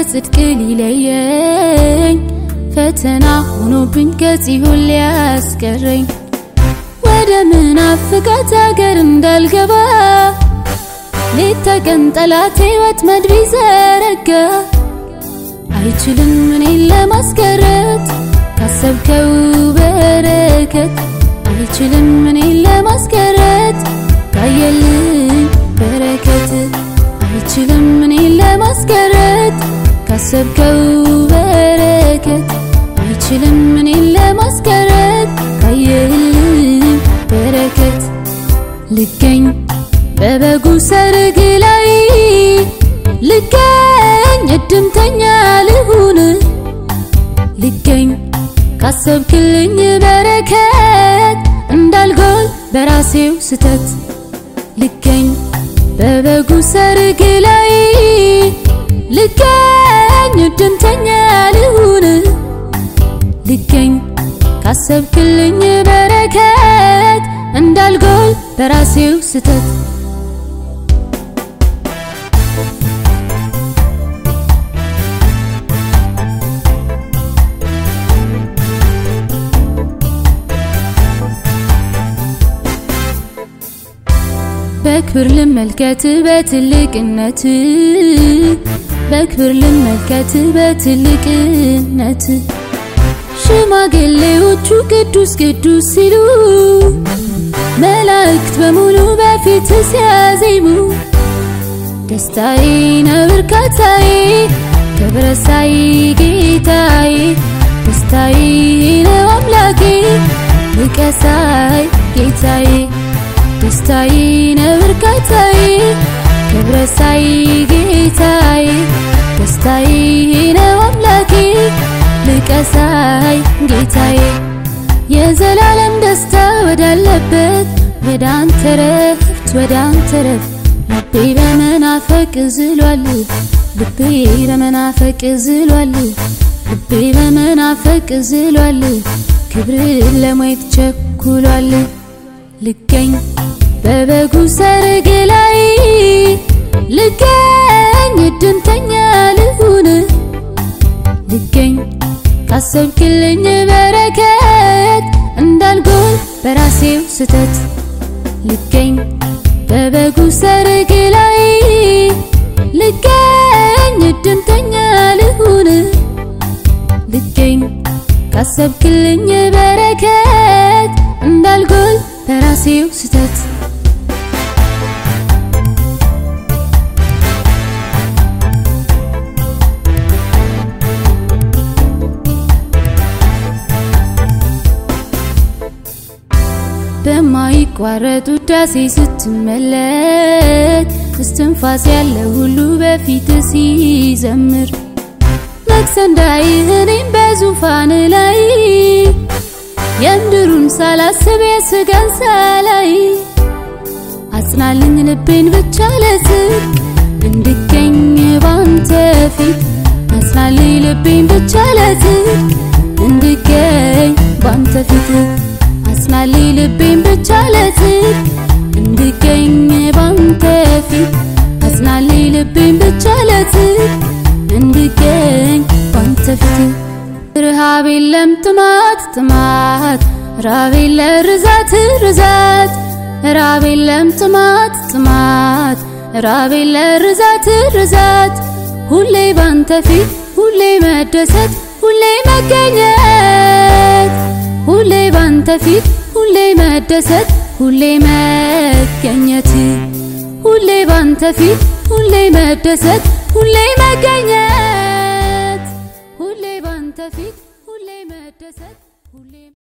ከጽድቅ ሊለየኝ ፈተና ሆኖብኝ ከጽዮን ሊያስቀረኝ ወደ ምናፍቃት አገር እንዳልገባ ሌት ተቀን ጠላቴ ወጥመድ ቢዘረጋ አይችልም እኔን ለማስቀረት ካሰብከው በረከት አይችልም እኔን ለማስቀረት ካየልኝ በረከት አይችልም እኔን ለማስቀረት ካሰብከው በረከት አይችልም እኔን ለማስቀረት ካየልኝ በረከት ልገኝ በበጉ ሰርግ ላይ ልገኝ እድምተኛ ልሁን ልገኝ ካሰብክልኝ በረከት እንዳልጎል በራሴው ስተት ልገኝ በበጉ ሰርግ ላይ ልገኝ እድምተኛ ልሁን ልገኝ ካሰብክልኝ በረከት እንዳልጎል በራሴው ስተት በክብር ልመልከት በትልቅነት በክብር ልመልከት በትልቅነት ሽማግሌዎቹ ቅዱስ ቅዱስ ሲሉ መላእክት በሙሉ በፊት ሲያዜሙ ደስታዬ ነው እርካታዬ ክብረሳይ ጌታዬ ደስታዬ ነው አምላኬ ልቀሳይ ጌታዬ ደስታዬ ነው እርካታዬ ክብረሳይ ጌታዬ ደስታዬ ነው አምላኬ ልቀሳይ ጌታዬ የዘላለም ደስታ ወዳለበት ወደ አንተ ረፍት ወደ አንተ ረፍት ልቤ በመናፈቅ ዝሏል ልቤ በመናፈቅ ዝሏል ልቤ በመናፈቅ ዝሏል ክብርን ለማየት ቸኩሏል ልገኝ በበጉ ሰርግ ላይ ልገኝ እድምተኛ ልሁን ልገኝ ካሰብክልኝ በረከት እንዳልጎል በራሴው ስተት ልገኝ በበጉ ሰርግ ላይ ልገኝ እድምተኛ ልሁን ልገኝ ካሰብክልኝ በረከት እንዳልጎል በራሴው ስተት በማይቋረጥ ውዳሴ ስትመለክ እስትንፋስ ያለ ሁሉ በፊት ሲዘምር መክሰንዳይ እኔም በዙፋን ላይ የምድሩን ሳላስብ የስጋን ሳላይ አጽናልኝ ልቤን ብቻ ለጽድቅ እንድገኝ ባንተ ፊት አጽናልኝ ልቤን ብቻ ለጽድቅ እንድገኝ ባንተ ፊት አጽናልኝ ልቤን ብቻ ለጽድቅ እንድገኝ ባንተ ፊት አጽናልኝ ልቤን ብቻ ለጽድቅ እንድገኝ ባንተ ፊት ረሃብ የለም ጥማት ጥማት ራብ የለ ርዛት ርዛት ራብ የለም ጥማት ጥማት ራብ የለ ርዛት ርዛት ሁሌ ባንተ ፊት ሁሌ መደሰት ሁሌ መገኘት ሁሌ ባንተ ፊት ሁሌ መደሰት ሁሌ መገኘት ሁሌ ባንተ ፊት ሁሌ መደሰት ሁሌ መገኘት ሁሌ ባንተ ፊት ሁሌ መደሰት ሁሌ